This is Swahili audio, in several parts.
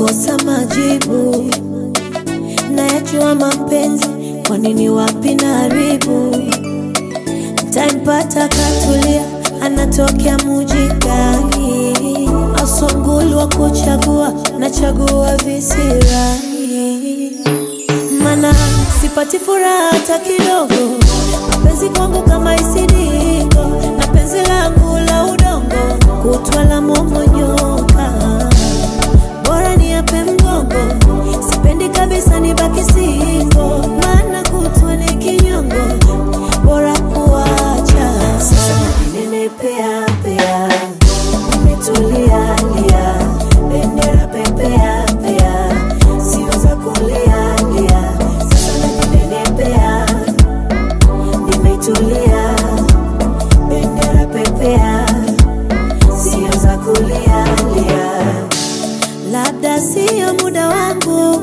nakosa majibu, nayajua mapenzi, kwa nini wapi na haribu Ntampata katulia, anatokea muji gani? Asongulu wa kuchagua, nachagua visirani, mana sipati furaha hata kidogo. Mapenzi kwangu kama isidiko, na penzi langu la udongo, kutwa la momonyoka, bora ni ape mgongo, sipendi kabisa nibaki singo, maana kutwa ni kinyongo, bora kuacha. Sasa ninenepea pea, nimetulia lia, bendera pepea pea, sio za kulia lia. Sasa ninenepea, nimetulia, bendera pepea, sio za kulia lia. Labda sio muda wangu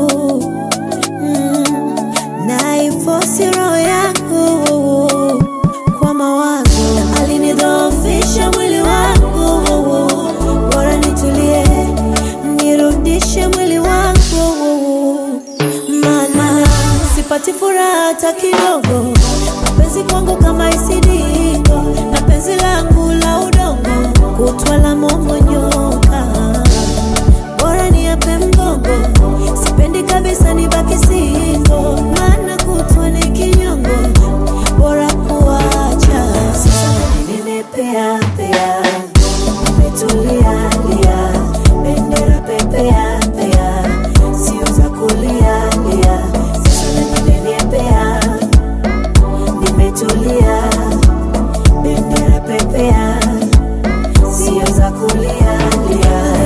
mm, naifosi roho yangu kwa mawazo, alinidhoofisha mwili wangu, bora nitulie, nirudishe mwili wangu, maana sipati furaha hata kidogo. Mapenzi kwangu kama isidiko, na penzi langu la udongo, kutwa la momonyoka bora ni ape mgongo, sipendi kabisa nibaki singo, maana kutwa ni kinyongo, bora kuacha. Sasa ninenepea pea, nimetulia lia, bendera pepea pea, sio za kulia lia. Sasa ninenepea, nimetulia, bendera pepea, sio za kulia lia.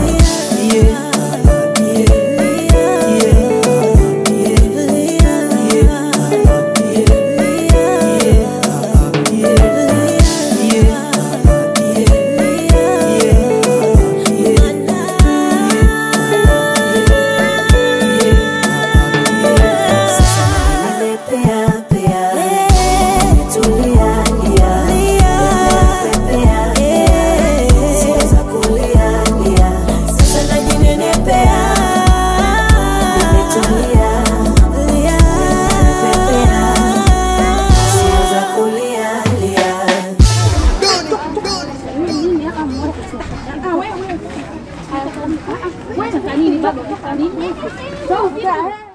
Sasa najinenepea, nimetulia, nimepepea, sio za kulia lia. Wewe wewe. Ah, wewe. Wewe nini baba? Nini?